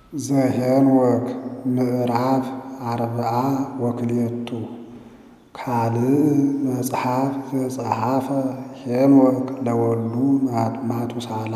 ዘኄንወክ ምዕራፍ አርብዓ ወክልኤቱ ካልእ መጽሐፍ ዘጸሓፈ ሄኖክ ለወልዱ ማቱሳላ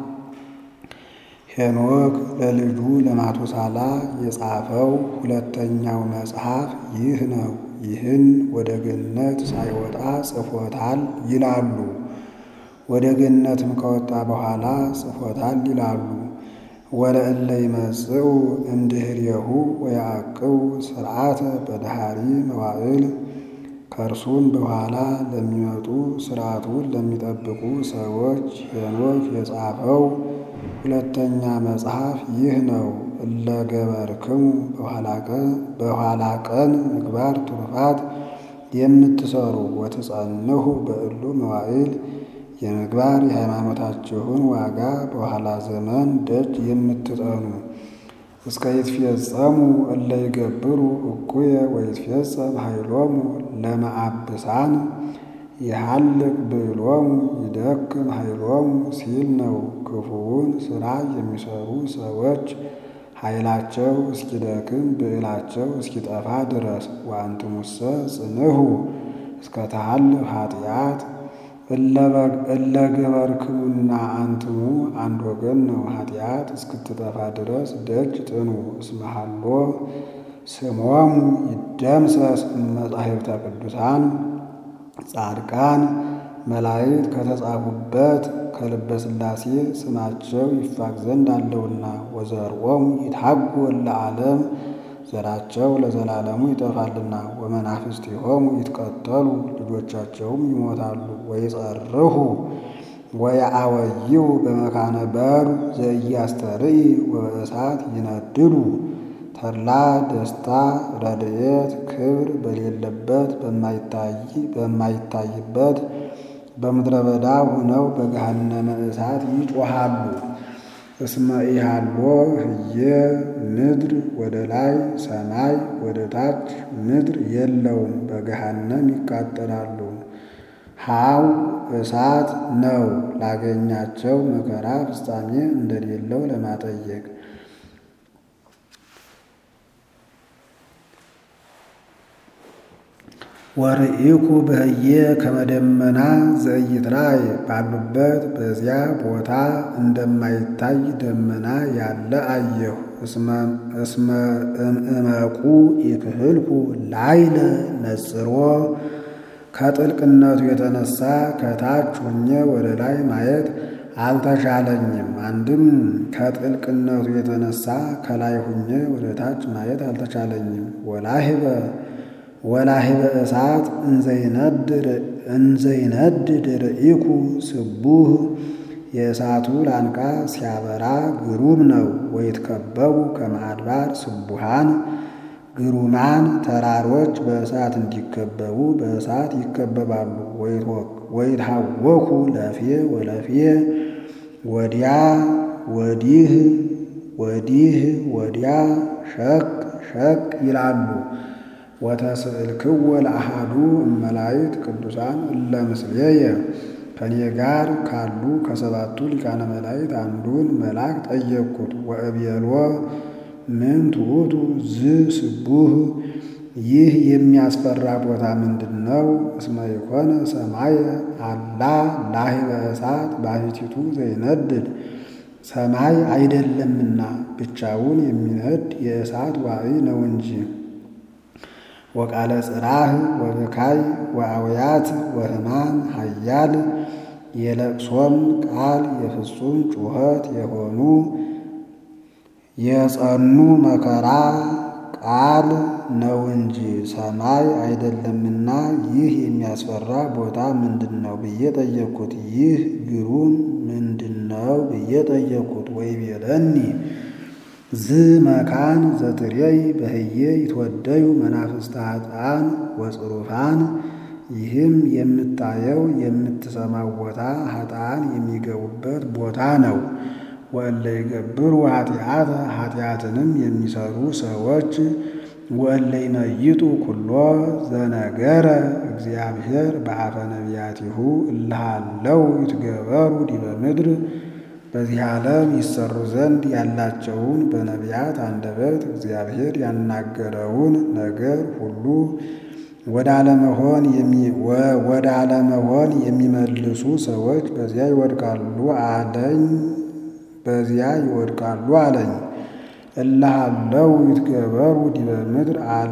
ሄኖክ ለልጁ ለማቱሳላ የጻፈው ሁለተኛው መጽሐፍ ይህ ነው። ይህን ወደ ገነት ሳይወጣ ጽፎታል ይላሉ። ወደ ገነትም ከወጣ በኋላ ጽፎታል ይላሉ። ወለእለ ይመጽኡ እምድኅሬሁ ወያዕቅቡ ሥርዓተ በዳህሪ መዋዕል ከእርሱም በኋላ ለሚመጡ ሥርዓቱን ለሚጠብቁ ሰዎች ሄኖክ የጻፈው ሁለተኛ መጽሐፍ ይህ ነው። እለ ገበርክሙ በኋላ ቀን ምግባር ትሩፋት የምትሰሩ ወትጸንሑ በእሉ መዋዕል የምግባር የሃይማኖታችሁን ዋጋ በኋላ ዘመን ደጅ የምትጠኑ እስከ ይትፌጸሙ እለ ይገብሩ እኩየ ወይትፌጸም ኃይሎሙ ለመአብሳን የሐልቅ ብዕሎሙ ይደክም ኃይሎሙ ሲል ነው። ክፉውን ሥራ የሚሰሩ ሰዎች ኃይላቸው እስኪደክም ብዕላቸው እስኪጠፋ ድረስ ወአንትሙሰ ጽንሑ እስከ ተሃልፍ ኃጢአት እለ ገበርክሙና አንትሙ አንድ ወገን ነው። ኃጢአት እስክትጠፋ ድረስ ደጅ ጥኑ። እስመ ሀሎ ስሞሙ ይደምሰስ እመጻሕፍተ ቅዱሳን ጻድቃን መላእክት ከተጻፉበት ከልበ ሥላሴ ስማቸው ይፋቅ ዘንድ አለውና ወዘርዖሙ ይትሐጐል ለዓለም ዘራቸው ለዘላለሙ ይጠፋልና ወመናፍስቲሆሙ ይትቀተሉ ልጆቻቸውም ይሞታሉ። ወይጸርሑ ወየአወይው በመካነ በሩ ዘኢያስተርኢ ወበእሳት ይነድዱ ተድላ ደስታ ረድኤት ክብር በሌለበት በማይታይበት በምድረ በዳ ሆነው በገሃነመ እሳት ይጮሃሉ። እስመ ኢሃሎ ህየ ምድር ወደ ላይ ሰማይ ወደ ታች ምድር የለውም፣ በገሃነም ይቃጠላሉ። ሀው እሳት ነው ላገኛቸው መከራ ፍጻሜ እንደሌለው ለማጠየቅ ወርኢኩ በህየ ከመደመና ዘኢይትራእይ ባሉበት በዚያ ቦታ እንደማይታይ ደመና ያለ አየሁ። እስመ እምዕመቁ ይክህልኩ ላይለ ነጽሮ ከጥልቅነቱ የተነሳ ከታች ሁኜ ወደ ላይ ማየት አልተቻለኝም። አንድም ከጥልቅነቱ የተነሳ ከላይ ሁኜ ወደ ታች ማየት አልተቻለኝም። ወላሂበ ወላሂበ እሳት እንዘይነድድ ርኢኩ ስቡህ የእሳቱ ላንቃ ሲያበራ ግሩም ነው። ወይትከበቡ ከመአድባር ስቡሃን ግሩማን ተራሮች በእሳት እንዲከበቡ በእሳት ይከበባሉ። ወይትሃወኩ ለፌ ወለፌ ወዲያ ወዲህ ወዲህ ወዲያ ሸቅ ሸቅ ይላሉ። ወተስእልክዎ ለአሃዱ እመላእክት ቅዱሳን እለ ምስሌየ ከኔ ጋር ካሉ ከሰባቱ ሊቃነ መላእክት አንዱን መልአክ ጠየቅኩት። ወእቤሎ ምን ትዑቱ ዝ ስቡህ ይህ የሚያስፈራ ቦታ ምንድን ነው? እስመ ይኮነ ሰማየ አላ ላሂበ እሳት ባሕቲቱ ዘይነድድ ሰማይ አይደለምና ብቻውን የሚነድ የእሳት ዋዕይ ነው እንጂ። ወቃለ ጽራህ ወብካይ ወአውያት ወሕማም ኃያል የለቅሶም ቃል የፍጹም ጩኸት የሆኑ የጸኑ መከራ ቃል ነው እንጂ ሰማይ አይደለምና ይህ የሚያስፈራ ቦታ ምንድን ነው ብዬ ጠየቅኩት። ይህ ግሩም ምንድን ነው ብዬ ጠየቅኩት። ወይቤለኒ ዝ መካን ዘትሬይ በህየ ይትወደዩ መናፍስተ ኃጥኣን ወጽሩፋን ይህም የምታየው የምትሰማው ቦታ ኃጥኣን የሚገቡበት ቦታ ነው። ወእለ ይገብሩ ኃጢአተ ኃጢአትንም የሚሰሩ ሰዎች ወእለ ይመይጡ ኩሎ ዘነገረ እግዚአብሔር በአፈ ነቢያቲሁ እልሃለው ይትገበሩ ዲበ ምድር በዚህ ዓለም ይሰሩ ዘንድ ያላቸውን በነቢያት አንደበት እግዚአብሔር ያናገረውን ነገር ሁሉ ወደ አለመሆን ወደ አለመሆን የሚመልሱ ሰዎች በዚያ ይወድቃሉ አለኝ በዚያ ይወድቃሉ አለኝ። እላሃለው ይትገበሩ ዲበ ምድር አለ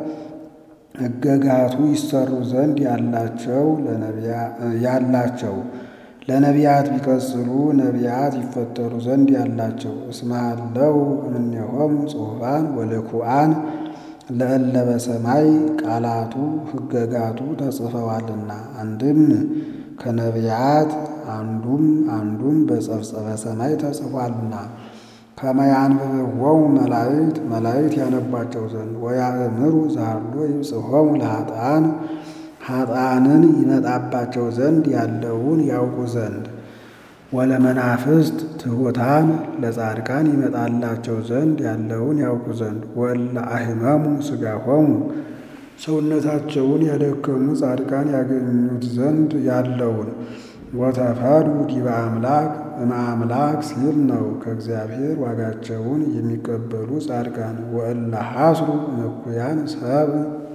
ሕገጋቱ ይሰሩ ዘንድ ያላቸው ያላቸው ለነቢያት ቢቀጽሉ ነቢያት ይፈጠሩ ዘንድ ያላቸው እስማለው እምኔሆሙ ጽሑፋን ወልኩአን ለእለ በሰማይ ቃላቱ ሕገጋቱ ተጽፈዋልና አንድም ከነቢያት አንዱም አንዱም በጸፍጸፈ ሰማይ ተጽፏልና ከመያንብብዎሙ መላእክት መላእክት ያነቧቸው ዘንድ ወያእምሩ ዛሎ ይብጽሖሙ ለኃጥኣን ኃጥኣንን ይመጣባቸው ዘንድ ያለውን ያውቁ ዘንድ ወለመናፍስት ትሑታን ለጻድቃን ይመጣላቸው ዘንድ ያለውን ያውቁ ዘንድ ወእለ አሕመሙ ሥጋሆሙ ሰውነታቸውን ያደከሙ ጻድቃን ያገኙት ዘንድ ያለውን ወተፈዱ ዲበ አምላክ እምአምላክ ሲል ነው። ከእግዚአብሔር ዋጋቸውን የሚቀበሉ ጻድቃን ወእለ ሐስሩ እኩያን ሰብ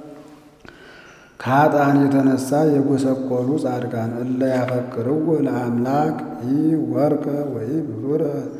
ከኃጥኣን የተነሳ የጎሰቆሉ ጻድቃን እለ ያፈቅርዎ ለአምላክ ኢ ወርቀ ወይ ብሩረ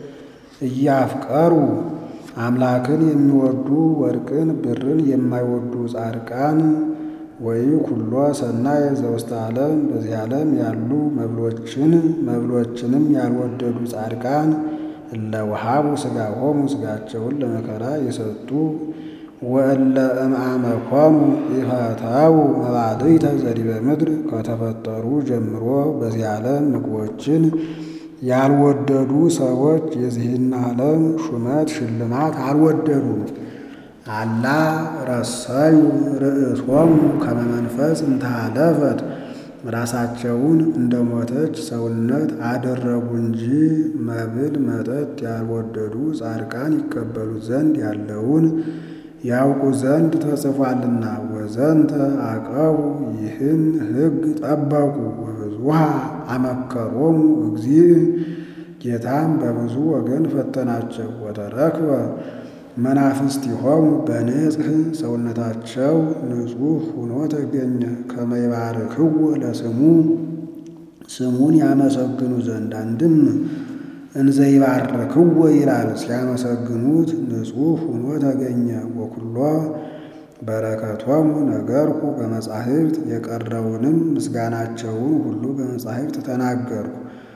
እያፍቀሩ አምላክን የሚወዱ ወርቅን ብርን የማይወዱ ጻድቃን ወይ ኩሎ ሰናየ ዘውስተ ዓለም በዚህ ዓለም ያሉ መብሎችን መብሎችንም ያልወደዱ ጻድቃን እለ ወሃቡ ሥጋሆሙ ሥጋቸውን ለመከራ የሰጡ ወእለ እምአመኮኑ ኢፈተው መባልዕተ ዘዲበ ምድር ከተፈጠሩ ጀምሮ በዚህ ዓለም ምግቦችን ያልወደዱ ሰዎች የዚህን ዓለም ሹመት ሽልማት አልወደዱም። አላ ረሰዩ ርእሶሙ ከመ መንፈስ እንተሃለፈት ራሳቸውን እንደ ሞተች ሰውነት አደረጉ እንጂ መብል መጠጥ ያልወደዱ ጻድቃን ይቀበሉት ዘንድ ያለውን ያውቁ ዘንድ ተጽፏልና። ወዘንተ አቀቡ ይህን ሕግ ጠበቁ። ወብዙሃ አመከሮሙ እግዚእ ጌታም በብዙ ወገን ፈተናቸው። ወተረክበ መናፍስቲሆሙ በንጽሕ ሰውነታቸው ንጹሕ ሆኖ ተገኘ። ከመ ይባርክዎ ለስሙ ስሙን ያመሰግኑ ዘንድ አንድም እንዘ ይባርክዎ ይላል ሲያመሰግኑት ንጹሕ ሆኖ ተገኘ። ወኩሎ በረከቶሙ ነገርኩ በመጻሕፍት የቀረውንም ምስጋናቸውን ሁሉ በመጻሕፍት ተናገርኩ።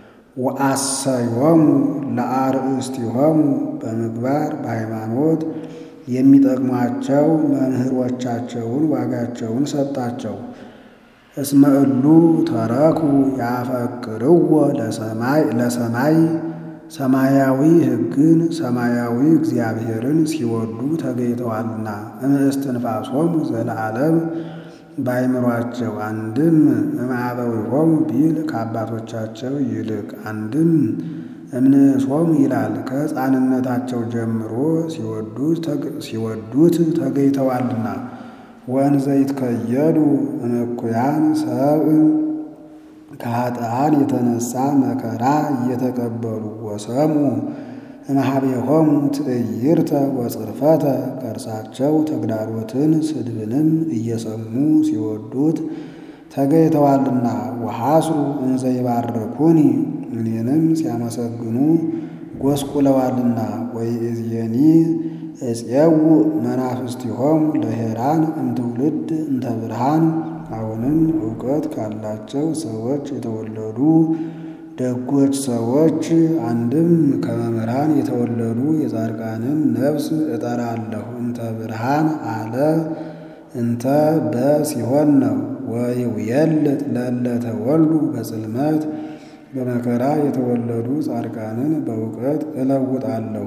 ወአሰዮሙ ለአርእስቲሆሙ በምግባር በሃይማኖት የሚጠቅሟቸው መምህሮቻቸውን ዋጋቸውን ሰጣቸው። እስመ እሉ ተረኩ ያፈቅርዎ ለሰማይ ለሰማይ ሰማያዊ ሕግን ሰማያዊ እግዚአብሔርን ሲወዱ ተገኝተዋልና እምእስትንፋሶሙ ዘለዓለም ባይምሯቸው አንድም እምአበዊሆሙ ቢል ከአባቶቻቸው ይልቅ አንድም እምንእሶሙ ይላል ከሕፃንነታቸው ጀምሮ ሲወዱት ተገኝተዋልና ወእንዘ ይትከየዱ እምኩያን ሰብእ ከኃጥኣን የተነሳ መከራ እየተቀበሉ ወሰሙ እምኀቤሆሙ ትዕይርተ ወጽርፈተ ከእርሳቸው ተግዳሮትን ስድብንም እየሰሙ ሲወዱት ተገኝተዋልና ወሐስሩ እንዘ ይባርኩኒ እኔንም ሲያመሰግኑ ጎስቁለዋልና ወይእዜኒ እፄው መናፍስቲሆሙ ለሄራን እምትውልድ እንተ ብርሃን አሁንም እውቀት ካላቸው ሰዎች የተወለዱ ደጎች ሰዎች አንድም ከመምህራን የተወለዱ የጻድቃንን ነፍስ እጠራለሁ። እንተ ብርሃን አለ እንተ በሲሆን ነው። ወይውየልጥ ለእለ ተወልዱ በጽልመት በመከራ የተወለዱ ጻድቃንን በእውቀት እለውጣለሁ።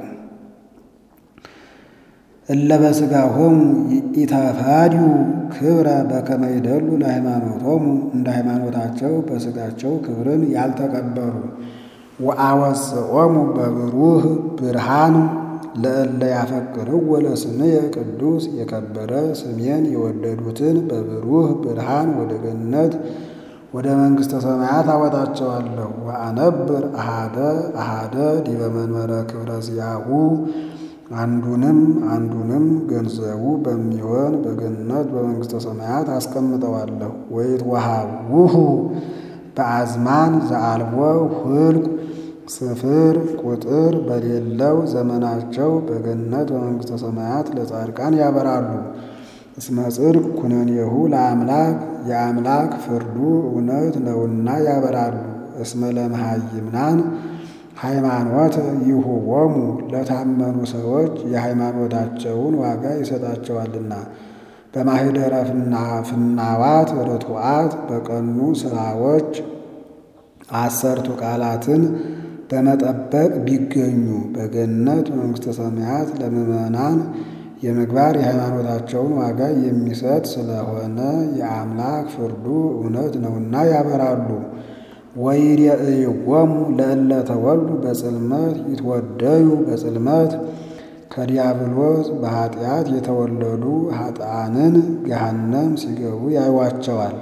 እለ በሥጋሆሙ ኢተፋድዩ ክብረ በከመ ይደሉ ለሃይማኖቶሙ እንደ ሃይማኖታቸው በሥጋቸው ክብርን ያልተቀበሉ ወአወፅኦሙ በብሩህ ብርሃን ለእለ ያፈቅርዎ ለስምየ ቅዱስ የከበረ ስሜን የወደዱትን በብሩህ ብርሃን ወደ ገነት ወደ መንግሥተ ሰማያት አወጣቸዋለሁ። ወአነብር አሃደ አሃደ ዲበ መንበረ ክብረ ዚአሁ አንዱንም አንዱንም ገንዘቡ በሚሆን በገነት በመንግሥተ ሰማያት አስቀምጠዋለሁ። ወይትወሃቡሁ በአዝማን ዘአልቦ ሁልቅ ስፍር ቁጥር በሌለው ዘመናቸው በገነት በመንግሥተ ሰማያት ለጻድቃን ያበራሉ። እስመ ጽድቅ ኩነኔሁ ለአምላክ የአምላክ ፍርዱ እውነት ነውና ያበራሉ። እስመ ለመሃይምናን ሃይማኖት ይሁቦሙ ለታመኑ ሰዎች የሃይማኖታቸውን ዋጋ ይሰጣቸዋልና። በማኅደረ ፍናዋት ርቱዓት በቀኑ ሥራዎች አሰርቱ ቃላትን በመጠበቅ ቢገኙ በገነት በመንግሥተ ሰማያት ለምዕመናን የምግባር የሃይማኖታቸውን ዋጋ የሚሰጥ ስለሆነ የአምላክ ፍርዱ እውነት ነውና ያበራሉ። ወይሬእይዎሙ ለእለ ተወሉ በጽልመት ይትወደዩ በጽልመት ከዲያብሎስ በኃጢአት የተወለዱ ኃጥአንን ገሃነም ሲገቡ ያዩዋቸዋል።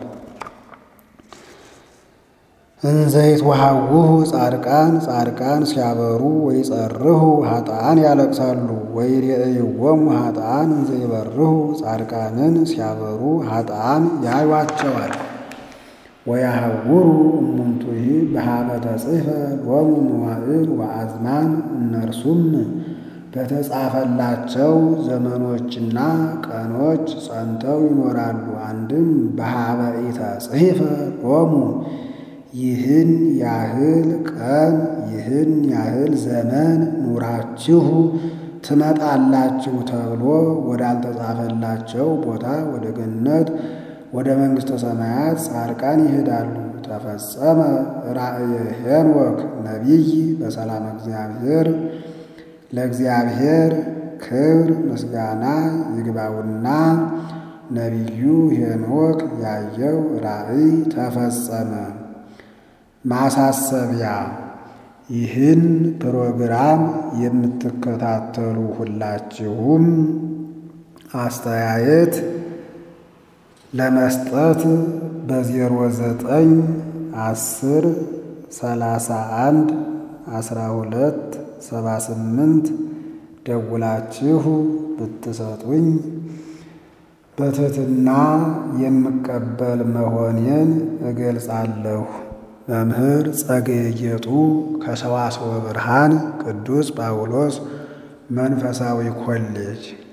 እንዘይት ወሃውሁ ጻድቃን ጻድቃን ሲያበሩ ወይጸርሁ ኃጥአን ያለቅሳሉ። ወይሬእይዎሙ ኃጥአን እንዘይበርሁ ጻድቃንን ሲያበሩ ኃጥአን ያዩዋቸዋል። ወያሐውሩ እሙንቱሂ በኀበ ተጽሕፈ ሎሙ መዋዕል ወአዝማን እነርሱም በተጻፈላቸው ዘመኖችና ቀኖች ጸንተው ይኖራሉ። አንድም በኀበ ኢተጽሕፈ ሎሙ ይህን ያህል ቀን ይህን ያህል ዘመን ኑራችሁ ትመጣላችሁ ተብሎ ወዳልተጻፈላቸው ቦታ ወደ ገነት ወደ መንግሥተ ሰማያት ጻድቃን ይሄዳሉ። ተፈጸመ ራእየ ሄኖክ ነቢይ በሰላም እግዚአብሔር ለእግዚአብሔር ክብር ምስጋና ይግባውና ነቢዩ ሄኖክ ያየው ራእይ ተፈጸመ። ማሳሰቢያ ይህን ፕሮግራም የምትከታተሉ ሁላችሁም አስተያየት ለመስጠት በዜሮ ዘጠኝ አስር ሰላሳ አንድ አስራ ሁለት ሰባ ስምንት ደውላችሁ ብትሰጡኝ በትሕትና የምቀበል መሆኔን እገልጻለሁ። መምህር ጸገየ ጌጡ ከሰዋስወ ብርሃን ቅዱስ ጳውሎስ መንፈሳዊ ኮሌጅ